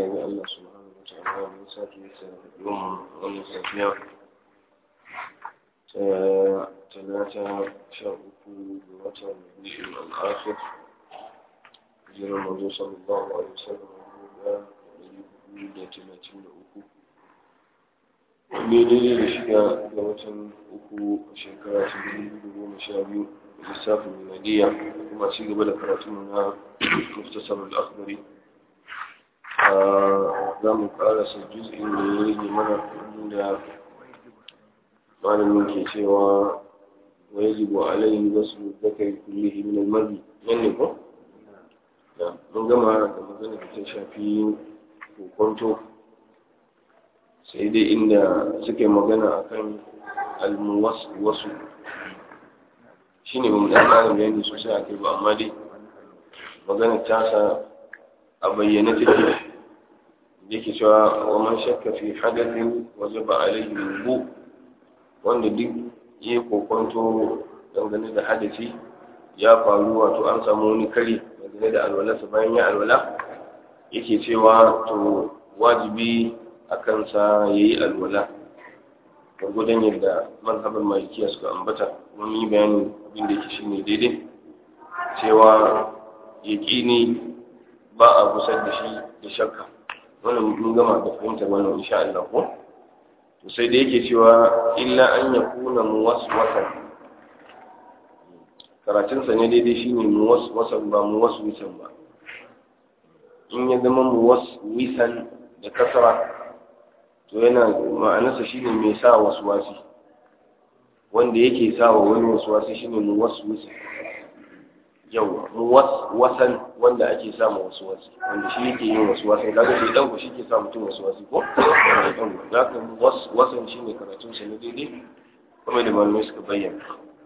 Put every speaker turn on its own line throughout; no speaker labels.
ga Allah subhanahu wa ta'ala mun sake yasa yau wannan safiya ta talata sha uku ga watan Rabiul Akhir jiran manzo sallallahu alaihi wasallam da ɗari da talatin da uku daidai da shida ga watan uku a shekara ta dubu da goma sha biyu lissafin miladiya kuma ci gaba da karatun na muftasar al-akhbari za mu karasa juz'in da ya rage mana inda malamin ke cewa wa yajibu alayhi wasu zakari kullihi min al-mazi nan ne ko mun gama da magana da ta shafi kokonto sai dai inda suke magana akan al-muwaswasu shine mun dan ƙarin bayani sosai a kai ba amma dai magana tasa a bayyane take yake cewa wa man shakka fi hadathin wajaba alayhi wudu wanda duk ya kokonto dangane da hadasi ya faru wato an samu wani kare dangane da alwalarsa bayan ya alwala yake cewa to wajibi a kansa ya yi alwala gwargwadon yadda mazhabar malikiya suka ambata kuma yi bayanin abin da yake shine daidai cewa yaƙini ba a gusar da shi da shakka wannan mun gama da fahimtar wannan insha Allah ko to sai da yake cewa illa an yakuna muwaswasan karatun sa ne daidai shine muwaswasan ba muwaswisan ba in ya zama muwaswisan da kasara to yana ma'anarsa shine mai sa waswasi wanda yake sa wa wani waswasi shine muwaswisan yawa wasan wanda ake samu wasu wasu wanda shi yake yin wasu wasu kaga shi dan shi ke sa mutum wasu wasu ko za ka wasan shi ne karatun sa na daidai kuma da malamai suka bayyana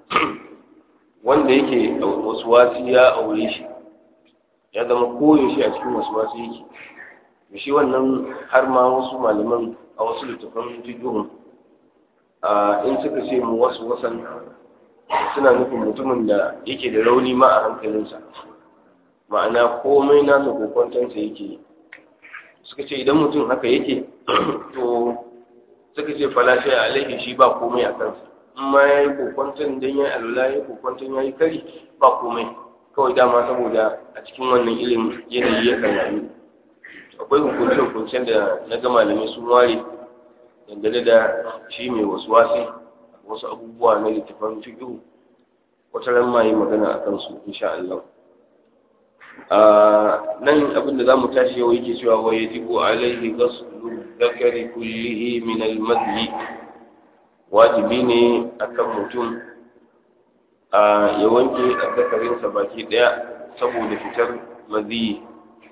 wanda yake wasu wasu ya aure shi ya zama koyo shi a cikin wasu wasu yake da shi wannan har ma wasu malaman a wasu littafan fiqhun in suka ce mu wasu wasan suna nufin mutumin da yake da rauni ma a hankalinsa ma'ana komai nasa kokwantansa yake suka ce idan mutum haka yake to suka ce falashe a alaihi shi ba komai a kansa in ma ya yi kokwantan don ya yi alula ya yi kokwantan ya yi kari ba komai kawai dama saboda a cikin wannan ilimin yanayi ya kan rayu akwai hukunce-hukuncen da na ga malamai sun ware dangane da shi mai wasu wasi wasu abubuwa na littafan fiƙihu wata ran ma yi magana a kansu insha Allah nan abin da za mu tashi yau yake cewa wa yajibu alaihi ghaslu dhakari kullihi min al-madhi wajibi ne akan mutum a ya wanke azzakarinsa baki daya saboda fitar madhi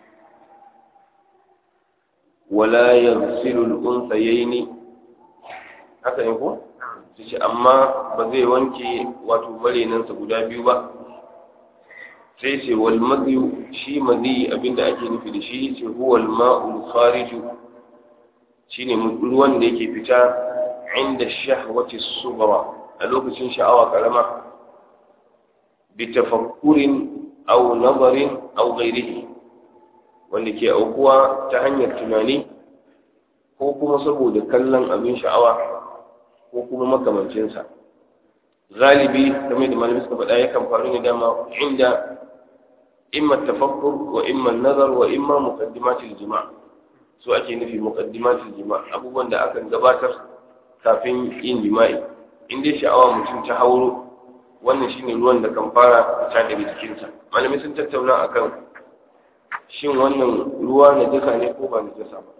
wala yaghsilu al-unthayaini haka ne ko su ce amma ba zai wanke wato marenansa guda biyu ba sai ce wal madyu shi madi abinda ake nufi da shi ce huwa al ma'ul khariju shine ruwan da yake fita inda shahwati sughra a lokacin sha'awa karama bi tafakkurin aw nazarin aw ghairihi wanda ke aukuwa ta hanyar tunani ko kuma saboda kallon abin sha'awa ko kuma makamancinsa galibi kamar da malamai suka faɗa yakan faru ne dama inda imma tafakkur wa imma nazar wa imma muqaddimatul jima' su ake nufi muqaddimatul jima' abubuwan da akan gabatar kafin yin jima'i in dai sha'awa mutum ta hauro wannan shine ruwan da kan fara fita daga jikinsa malamai sun tattauna akan shin wannan ruwa na jasa ne ko ba na jasa ba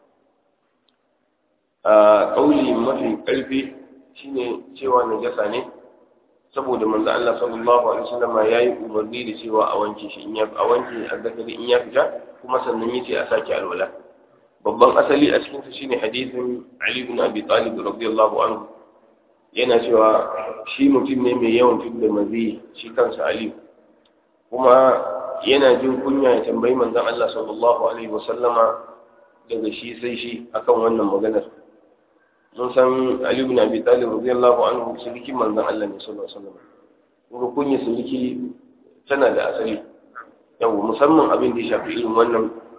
a ƙauli mafi ƙarfi shine cewa najasa ne saboda manzo Allah sallallahu alaihi wasallam yayi umarni da cewa a wanke shi in ya a wanke azzakari in ya fita kuma sannan yace a sake alwala babban asali a cikin sa shine hadisin Ali ibn Abi Talib radiyallahu anhu yana cewa shi mutum ne mai yawan tudda mazi shi kansa Ali kuma yana jin kunya ya tambayi manzon Allah sallallahu alaihi wasallama daga shi sai shi akan wannan maganar mun san Ali ibn Abi Talib radiyallahu anhu sulki manzon Allah ne sallallahu alaihi wasallam kuma kunya sulki tana da asali yau musamman abin da ya shafi irin wannan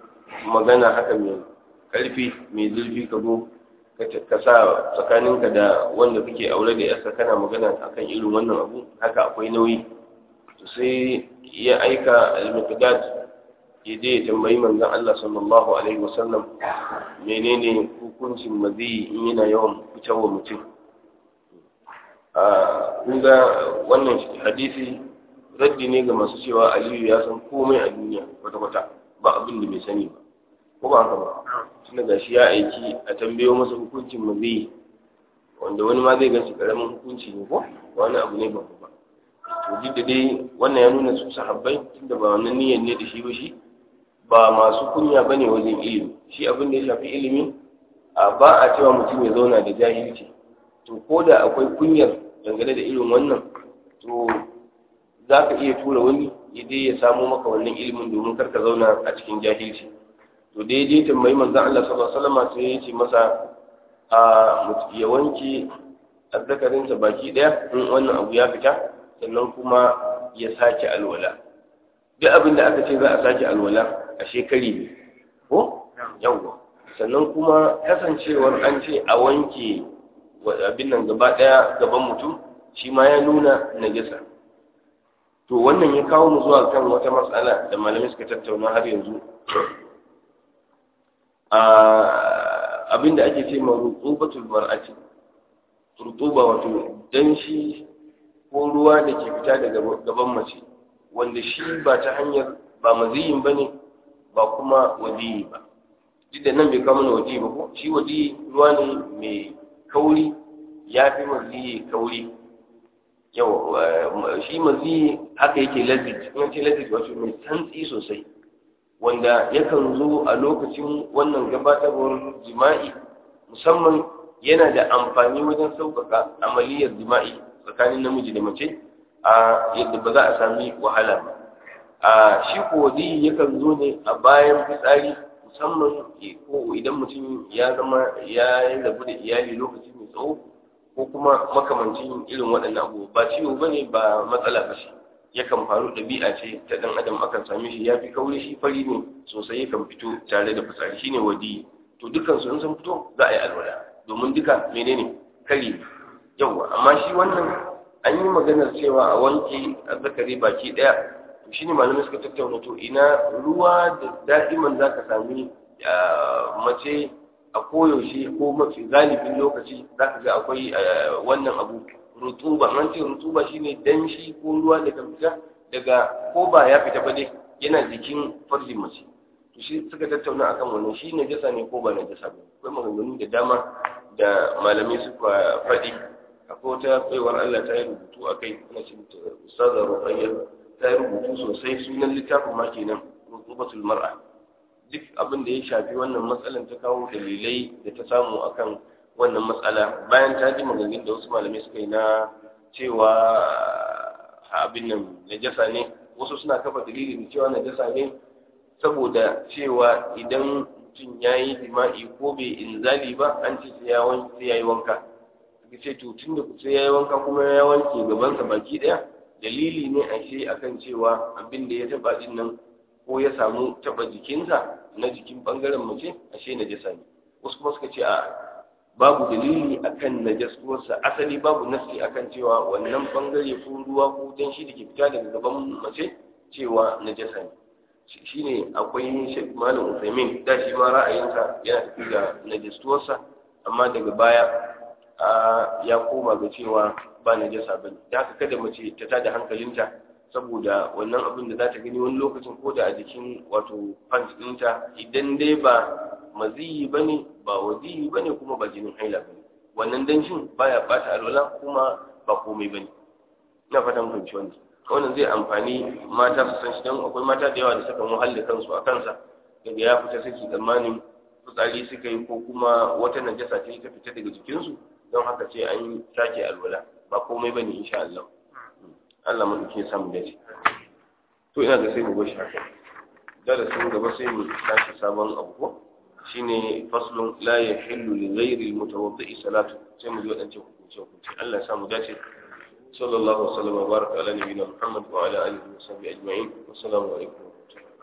magana haka mai karfi mai zurfi ka zo ka sa tsakaninka da wanda kake aure da yarsa kana magana akan irin wannan abu haka akwai nauyi to sai ya aika al-miqdad ya je ya tambayi manzon Allah sallallahu alaihi wasallam menene hukuncin mazi in yana yawan fitarwa mutum a kun ga wannan hadisi raddi ne ga masu cewa aliyu ya san komai a duniya kwata-kwata ba abin da bai sani ba ko ba haka ba tunda ga shi ya aiki a tambayo masa hukuncin mazi wanda wani ma zai gashi karamin hukunci ne ko wani abu ne babba ba to duk da dai wannan ya nuna su sahabbai tunda ba wannan niyyar ne da shi ba shi ba masu kunya ba ne wajen ilimi shi abin da ya shafi ilimi a ba a cewa mutum ya zauna da jahilci to ko da akwai kunyar dangane da irin wannan to za ka iya tura wani ya je ya samo maka wannan ilimin domin kar ka zauna a cikin jahilci to da ya je tambayi manzon Allah sallallahu alaihi wasallam sai ya ce masa a ya wanke azzakarinsa baki daya in wannan abu ya fita sannan kuma ya sake alwala duk abin da aka ce za a sake alwala a shekari ne ko yawwa sannan kuma kasancewar an ce a wanke abin nan gaba daya gaban mutum shi ma ya nuna najasa to wannan ya kawo mu zuwa kan wata matsala da malamai suka tattauna har yanzu abin da ake ce ma rutubatul mar'ati rutuba wato danshi ko ruwa da ke fita daga gaban mace wanda shi ba ta hanyar ba maziyin ba ne ba kuma wadiyi ba duk da nan bai kama na wadiyi ba ko shi wadiyi ruwa ne mai kauri ya fi maziyi kauri yau shi maziyi haka yake lazit kuma ce lazit wato mai santsi sosai wanda yakan zo a lokacin wannan gabatarwar jima'i musamman yana da amfani wajen sauƙaƙa amaliyar jima'i tsakanin namiji da mace a yadda ba za a sami wahala ba a shi kodi yakan zo ne a bayan fitsari musamman ko idan mutum ya zama ya yi rabu da iyali lokaci mai tsawo ko kuma makamancin irin waɗannan abu ba ciwo ba ne ba matsala ba shi yakan faru ɗabi'a ce ta ɗan adam akan same shi ya fi kauri shi fari ne sosai yakan fito tare da fitsari shine wadi to dukkan su in sun fito za a yi alwala domin duka menene kari yawa amma shi wannan an yi maganar cewa a wanke azzakari baki ɗaya to shine malamai suka tattauna to ina ruwa da da'iman za ka sami mace a koyaushe ko mafi galibin lokaci za ka ga akwai wannan abu rutuba an ce rutuba shine danshi ko ruwa daga fita daga ko ba ya fita ba dai yana jikin farjin mace to shi suka tattauna akan wannan shi najasa ne ko ba najasa ba akwai maganganu da dama da malamai suka faɗi akwai wata baiwar Allah ta yi rubutu a kai ana ce ustaza ruqayyah ta yi rubutu sosai sunan littafin ma kenan rutubatul mar'a duk abin da ya shafi wannan matsalan ta kawo dalilai da ta samu akan wannan matsala bayan ta ji maganganun da wasu malamai suka yi na cewa abin nan najasa ne wasu suna kafa dalili da cewa najasa ne saboda cewa idan mutum ya yi jima'i ko bai inzali ba an ce sai ya yi wanka suka ce to tun da sai ya yi wanka kuma ya wanke gabansa baki ɗaya dalili ne a shi akan cewa abin da ya taɓa din nan ko ya samu taɓa jikinsa na jikin ɓangaren mace ashe najasa ne wasu kuma suka ce a babu dalili akan najasuwarsa asali babu nasi akan cewa wannan bangare ko ruwa ko danshi da ke fita daga gaban mace cewa najasa ne shine akwai Sheikh Malam Uthaymeen da shi ma ra'ayinsa yana tafi da najasuwarsa amma daga baya ya koma ga cewa ba najasa bane da haka kada mace ta tada hankalinta saboda wannan abin da za ta gani wani lokacin ko da a jikin wato pants ɗinta idan dai ba maziyi bane ba waziyi bane kuma ba jinin haila bane wannan danshin baya bata alwala kuma ba komai bane ina fatan kun ci wannan wannan zai amfani mata su san shi dan akwai mata da yawa da suka muhalli kansu a kansa daga ya fita saki tsammanin fitsari suka yi ko kuma wata najasa ce ta fita daga jikinsu don haka ce an sake alwala ba komai bane insha Allah Allah mu dake samu dace to ina ga sai mu goshi haka darasin gaba sai mu tashi sabon abu ko shine faslun la yahillu li ghayri al-mutawaddi salatu sai mu ji wadancan hukunci hukunci Allah ya samu dace sallallahu alaihi wa sallam wa baraka ala nabiyyina Muhammad wa ala alihi wa sahbihi ajma'in assalamu alaikum